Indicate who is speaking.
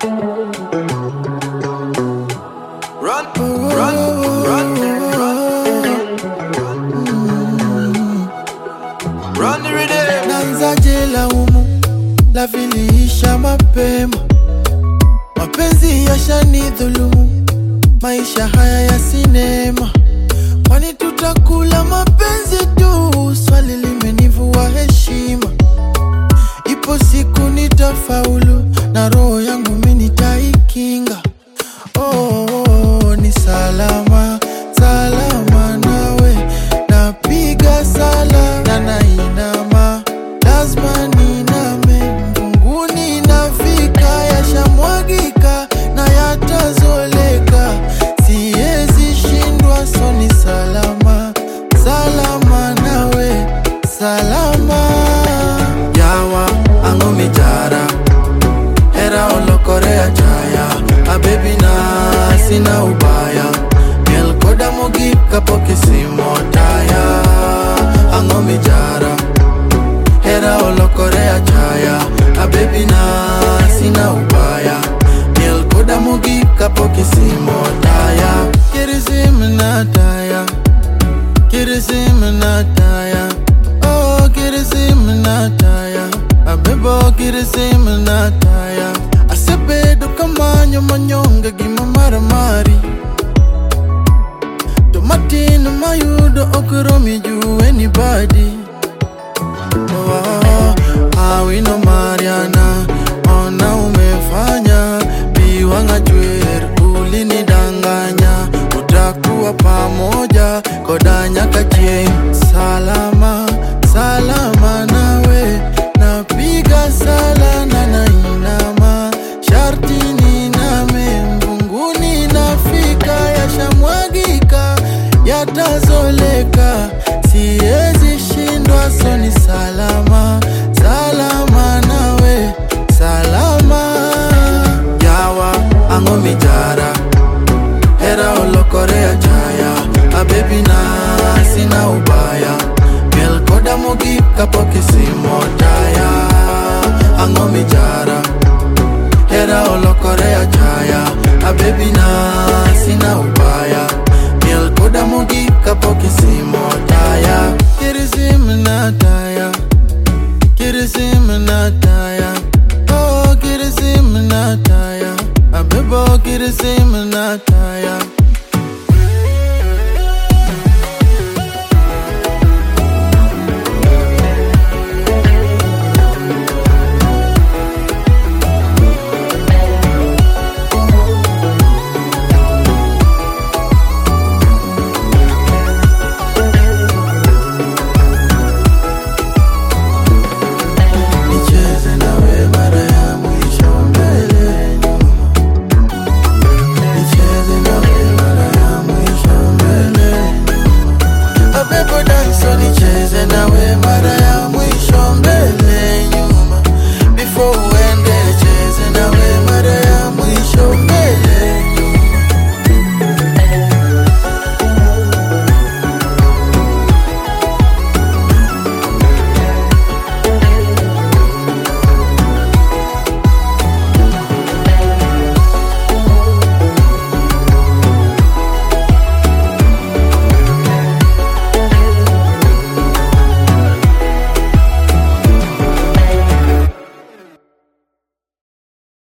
Speaker 1: Run, run, run, run. Run the rhythm.
Speaker 2: Nanzaje laumu la viliisha mapema, mapenzi yashanidhulumu, maisha haya ya sinema, kwani tutakula mapenzi tu? Swali limenivua heshima, ipo siku nitafaulu na roho yangu mimi nitaikinga. Oh, oh, oh, ni salama salama nawe, napiga sala na nainama, lazima niname mbinguni, nafika yashamwagika na yatazoleka, siwezi shindwa, so ni salama salama nawe, salama yawa ango mijara hera olokore achaya abebi na sina ubaya miel koda mogik kapok isimo taya ang'o mijara hera olokore achaya abebi na sina ubaya miel koda mogik kapok isimo taya kirisim na taya kirisim na taya oh kirisim na taya abebo kirisim na taya asebedo kamanyo manyonge gima maramari to matin mayudo okromi ju anybody oh, awino mariana ona umefanya biwanga chwer ulinidanganya utakuwa pamoja koda nyaka chieng salama salama nawe napiga sala na nainama sharti niname mbunguni nafika yashamwagika yatazoleka siwezi shindwa so ni salama salama nawe salama yawa ang'o mijara hera olokore achaya abebi na sina ubaya miel koda mogik kapok isimo taya ang'o mijara hera olokore achaya abebi na sina ubaya miel koda mogik kapok isimo taya kirisim na taya kirisim na taya oh kirisim na taya abebo kirisim na taya